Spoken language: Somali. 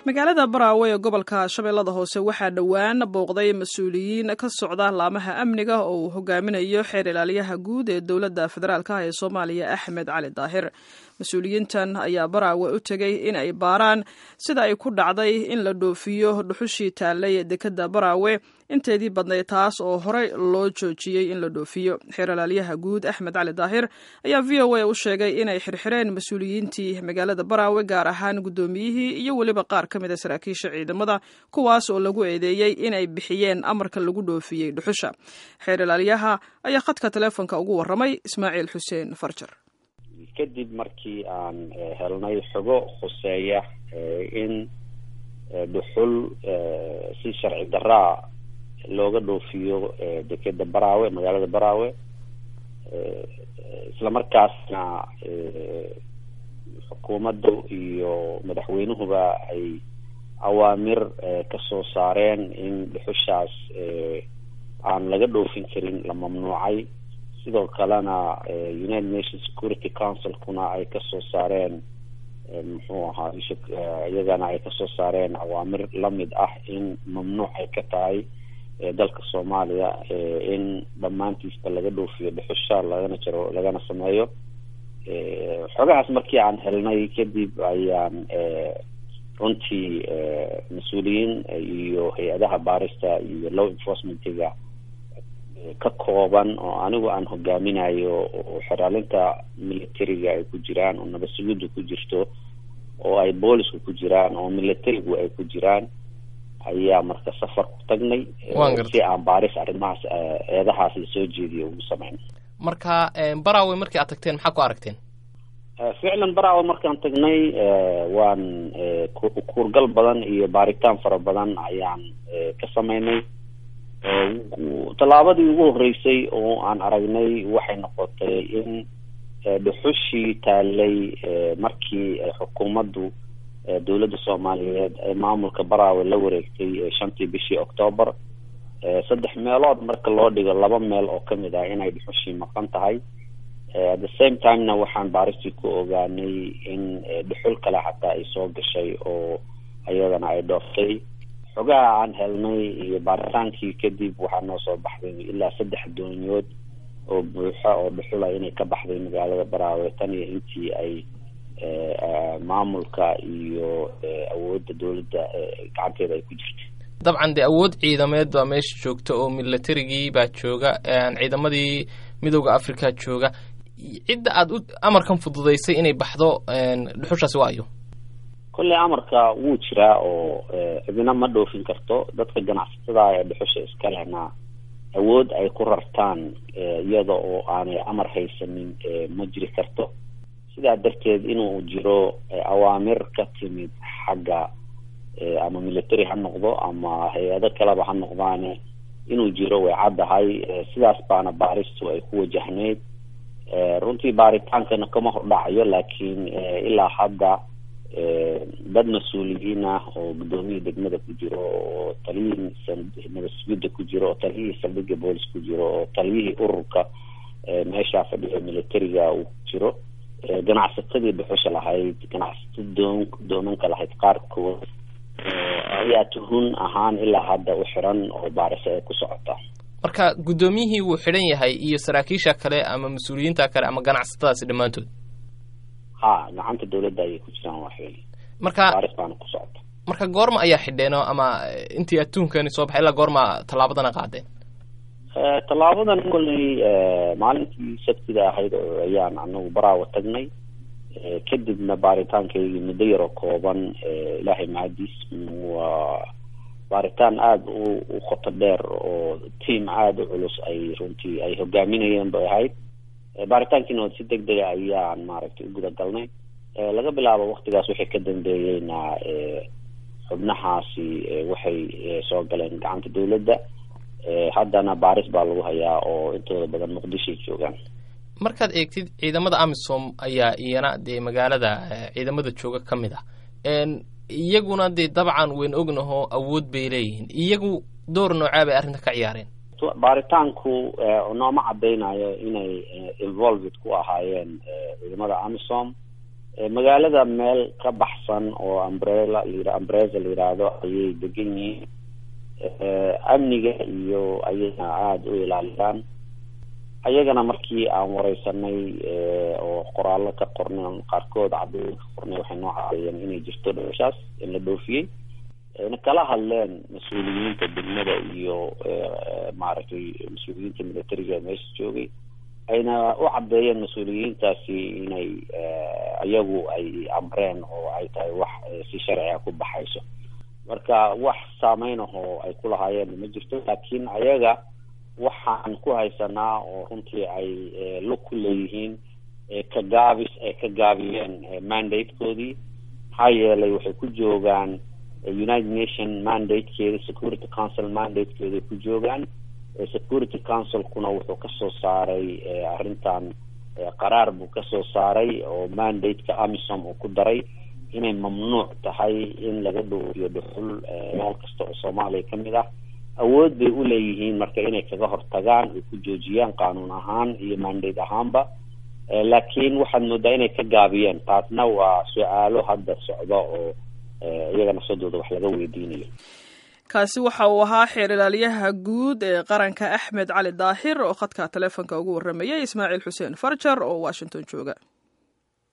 magaalada baraawe ee gobolka shabeellada hoose waxaa dhowaan booqday mas-uuliyiin ka socda laamaha amniga oo uu hogaaminayo xeer ilaaliyaha guud ee dowladda federaalk ee soomaaliya axmed cali daahir mas-uuliyiintan ayaa baraawe u tegey in ay baaraan sida ay ku dhacday in la dhoofiyo dhuxushii taallay ee dekadda baraawe inteedii badnayd taas oo horey loo joojiyey in la dhoofiyo xeer ilaaliyaha guud axmed cali daahir ayaa v o a u sheegay inay xirxireen mas-uuliyiintii magaalada baraawe gaar ahaan guddoomiyihii iyo weliba qaar ka mida saraakiisha ciidamada kuwaas oo lagu eedeeyey inay bixiyeen amarka lagu dhoofiyey dhuxusha xeer ilaaliyaha ayaa khadka teleefonka ugu warramay ismaaciil xuseen farjar kadib markii aan helnay xogo khuseeya in dhuxul si sharci daraa looga dhoofiyo dekeda baraawe magaalada baraawe islamarkaasna xukuumaddu iyo madaxweynuhuba ay awaamir kasoo saareen in dhuxushaas aan laga dhoofin karin la mamnuucay sidoo kalena united nations security councilkuna ay kasoo saareen muxuu ahaa iyagana ay kasoo saareen awaamir lamid ah in mamnuuc ay ka tahay dalka soomaaliya in dhammaantiisba laga dhoofiyo dhuxusha lagana jaro lagana sameeyo xogahaas markii aan helnay kadib ayaan runtii mas-uuliyiin iyo hay-adaha baarista iyo law enforcementiga ka kooban oo anigu aan hogaaminayo oo xeraalinta militariga ay ku jiraan oo nabadsugudu ku jirto oo ay boolisku ku jiraan oo militarigu ay ku jiraan ayaa marka safar ku tagnay si aan baaris arrimahaas eedahaas lasoo jeediyo ugu sameyn marka baraawe markii aad tagteen maxaa ku aragteen ficlan baraawe markaan tagnay waan kuurgal badan iyo baaritaan fara badan ayaan ka sameynay tallaabadii ugu horreysay oo aan aragnay waxay noqotay in dhuxushii taalay markii xukuumaddu dowladda soomaaliyeed ee maamulka baraawe la wareegtay shantii bishii octoobar saddex meelood marka loo dhigo laba meel oo kamid ah inay dhuxushii maqan tahay at the same timena waxaan baaristii ku ogaanay in dhuxul kale xataa ay soo gashay oo iyadana ay dhooftay xogaha aan helnay iyo baaritaankii kadib waxaa noo soo baxday ilaa saddex doonyood oo buuxa oo dhuxula inay ka baxday magaalada baraawe tan iyo intii ay maamulka iyo awoodda dowladda gacanteeda ay ku jirtay dabcan dee awood ciidameed baa meesha joogta oo militarigii baa jooga ciidamadii midooda africa jooga cidda aada u amarkan fududaysay inay baxdo dhuxushaasi waayo kolley amarka wuu jiraa oo cidina ma dhoofin karto dadka ganacsatada ee dhuxusha iska lehna awood ay ku rartaan iyada oo aanay amar haysanin ma jiri karto sidaa darteed inuu jiro awaamir ka timid xagga ama military ha noqdo ama hay-ado kaleba ha noqdaane inuu jiro way caddahay sidaas baana baaristu ay ku wajahneyd runtii baaritaankana kama hordhacayo laakiin ilaa hadda dad mas-uuliyiin ah oo guddoomiyii degmada ku jiro oo taliyihii nabadsuguda ku jiro oo taliyihii saldhiga boolis ku jiro oo taliyihii ururka meeshaa fadhiya militariga uu ku jiro ganacsatadii dhuxusha lahayd ganacsato doon doonanka lahayd qaarkood ayaa tuhun ahaan ilaa hadda u xiran oo baariso ay ku socota marka guddoomiyihii wuu xidhan yahay iyo saraakiisha kale ama mas-uuliyiinta kale ama ganacsatadaasi dhammaantood ha gacanta dowladda ayay ku jiraan waa xili marka baaris baana ku socota marka goorma ayaa xidheen oo ama intii adduunkani soo baxay ilaa goorma tallaabadana qaadeen tallaabadan kolley maalintii sabtida ahayd ayaan anagu baraawa tagnay kadibna baaritaankaygii muddo yaroo kooban ilaahay mahadiis waa baaritaan aada u u qoto dheer oo team aada u culus ay runtii ay hogaaminayeen bay ahayd baaritaankiina si deg dega ayaan maaragtay u guda galnay laga bilaabo waktigaas wixii ka dambeeyeyna xubnahaasi waxay soo galeen gacanta dowladda haddana baaris baa lagu hayaa oo intooda badan muqdishoay joogaan markaad eegtid ciidamada amisom ayaa iyana dee magaalada ciidamada jooga ka mid ah iyaguna dee dabcan weyn ognaho awood bay leeyihiin iyagu door noocaa bay arrinta ka ciyaareen baaritaanku nooma cadaynayo inay involved ku ahaayeen ciidamada amisom magaalada meel ka baxsan oo umbrella la ambreza la yidhaahdo ayay degan yihiin amniga iyo ayagana aada u ilaaliyaan ayagana markii aan wareysanay oo qoraallo ka qornay qaarkood cadooyin ka qornay waxay noo cadeeyeen inay jirto dhooshaas in la dhoofiyey na kala hadleen mas-uuliyiinta degmada iyo maaragtay mas-uuliyiinta militariga meesha joogay ayna u caddeeyeen mas-uuliyiintaasi inay iyagu ay amreen oo ay tahay wax si sharciga ku baxayso marka wax saameyn ahoo ay ku lahaayeen ma jirto laakiin ayaga waxaan ku haysanaa oo runtii ay lug ku leeyihiin ka gaabis ay ka gaabiyeen mandatekoodii maxaa yeelay waxay ku joogaan united nation mandatekeeda security council mandatekeeday ku joogaan security councilkuna wuxuu kasoo saaray arrintan qaraar buu kasoo saaray oo mandateka amisom uu ku daray inay mamnuuc tahay in laga dhoofiyo dhuxul meel kasta oo soomaaliya kamid ah awood bay u leeyihiin marka inay kaga hortagaan ay ku joojiyaan qaanuun ahaan iyo mandate ahaanba laakiin waxaad moodaa inay ka gaabiyeen taasna waa su-aalo hadda socda oo iyaga nafsadooda wax laga weydiinayo kaasi waxa uu ahaa xeer ilaaliyaha guud ee qaranka axmed cali daahir oo khadka taleefonka ugu warramayay ismaaciil xuseen farjar oo washington jooga